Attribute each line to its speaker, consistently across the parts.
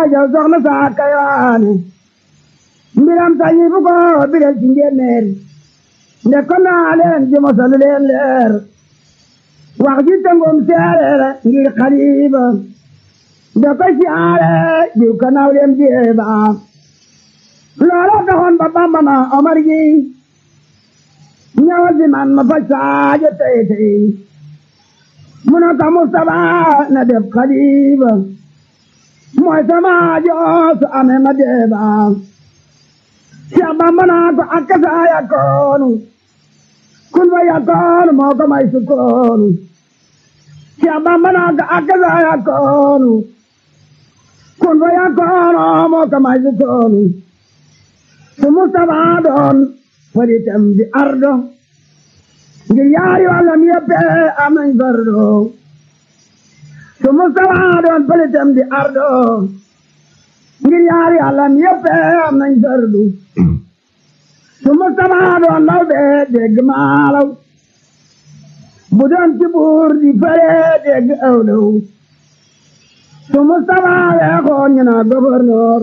Speaker 1: jaw soxna saa kayaane mbiram tañi fu ko biral ci njéeméer nde ko naa leen ji mosalu leen leer wax ji tëngum seereer ngir xaliba nde ko siyaare jiw ka naw leen jeeba loola taxoon ba bamba na omar gi ñëwal si man ma faj saajo tey tey mu ne ko Mustapha na def xaliba mooy sama joos amee ma deeba Cheikh Bamba naa ko ak kasa yakoonu kun fa yakoonu moo ko may sukkoonu Cheikh Bamba naa ko ak kasa yakoonu kun fa yakoonu moo ko may sukkoonu su Mustapha doon faritam di ardo ngir yaari wàllam yëpp am nañ fardo su Mustapha doon faritam di ardo ngir yaari wàllam yëpp am nañ fardu su Mustapha doon law bee dégg maalaw bu doon ci buur di fare dégg awlaw su Mustapha weexoon ñu naa gouverneur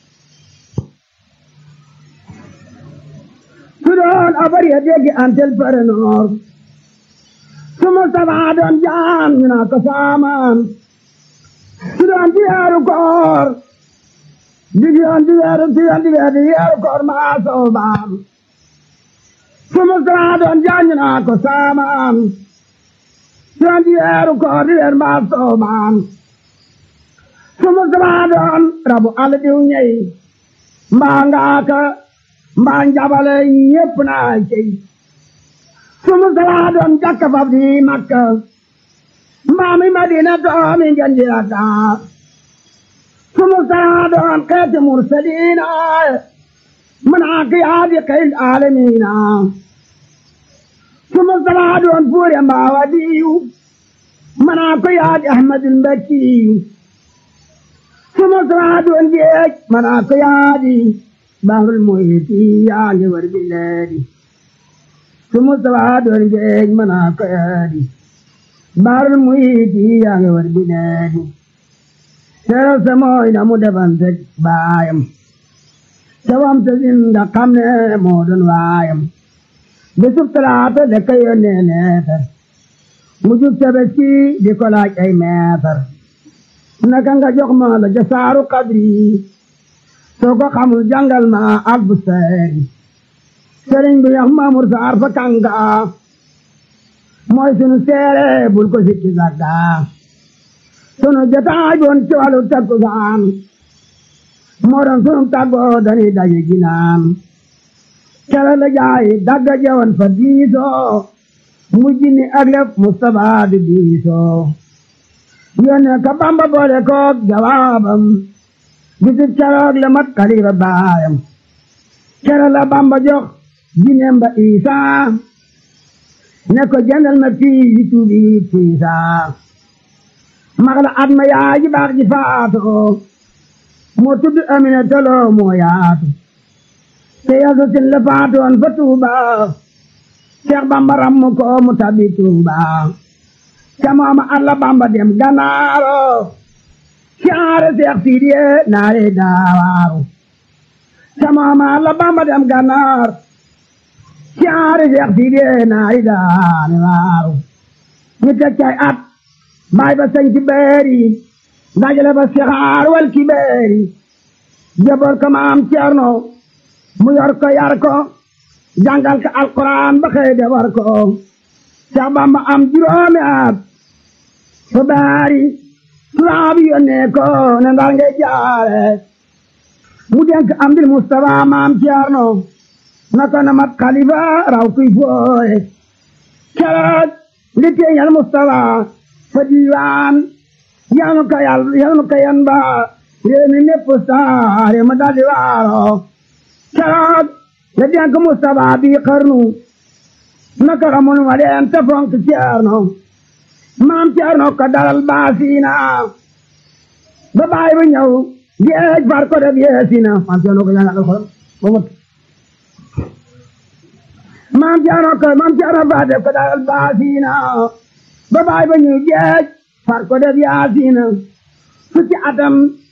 Speaker 1: su doon abar ya dégg antel parenor su Mustapha doon jaan ñu naa ko saamaan su doon ci weeru koor di yoon di weeru di yoon di weeru di weeru koor maa soobaam su Mustapha doon jaan ñu naa ko saamaan su doon di weeru koor di weeru maa soobaam su Mustapha doon rabu àll diw ñey mbaa ngaaka mbaa njabale ñépp naa cey su Mustapha doon jakka fab di Makka mbaa mi Madina doomi ngeen di Dakar su Mustapha doon xeeti mursaliina manaa ki yaadi xeyl aalamiina su Mustapha doon fuure mbaa wadiyu manaa ko yaadi Ahmadul Mbakkiyu su Mustapha doon géej manaa ko yaadi bahrul muhiti yaa ngi war bileedi su Mustapha doon géej manaa ko yaadi bahrul muhiti yaa ngi war bileedi seeral sa mooy na mu defante baayam te wam te zinda xam ne moo doon waayam bisub talaata de ka yónnee neetar mu jub tabaski di ko laaj ay meetar naka nga jox ma la jasaaru kadri soo ko xamul jàngal ma albu seeri sëriñ bi yax Maamur Saar fa kanga mooy sunu seere bul ko sikki sagga sunu jotaay boon ci wàllu takkusaan moo doon sunu tàggoo dañuy daje ginaan kere la jaay dagga jewoon fa diisoo mujj ni ak lépp Mustapha di diisoo yónnee ka Bamba boole koog jawaabam bisib keroog la mat xalifa baayam kere la Bamba jox jineem ba Isaa ne ko jëndal ma fii yi tuubi tiisaa mag la at ma yaay ji baax ji faatoo moo tudd Amina Tolo moo yaatu te yasa sin la faatoon fa Tuuba Seex Bamba rammu ko mu tabi Tuuba ca mooma at la Bamba dem Ganaaro caare Seex Sidiye naare daawaaru ca mooma at la Bamba dem Ganaar caare Seex Sidiye naare daawaaru ñu teg cay at baay ba sañ ci beeri dajale ba sixaar wal ki beeri jaboor ko maam Ceerno mu yor ko yar ko jàngal ko alquran ba xëy de war ko Seex Bamba am juróomi at fa baari tubaab yónnee ko ne ndar ngay jaare mu denk am dil Mustafa maam Ceerno na ko na mat xalifa raw kuy fooye keroog li teeñal Mustafa fa diiwaan yanu ka yal yanu ka yan ba réew mi mépp saare ma daldi waaro keroog la denk Mustafa bi xarnu naka xamul ma leen te fonk Ceerno maam Ceerno ko dalal baasiina ba baay ba ñëw géej far ko def yeesina maam Ceerno ko jàngal alxuraan ba mot maam Ceerno ko maam Ceerno fa def ko dalal baasiina ba baay ba ñëw géej far ko def yaasiina fukki atam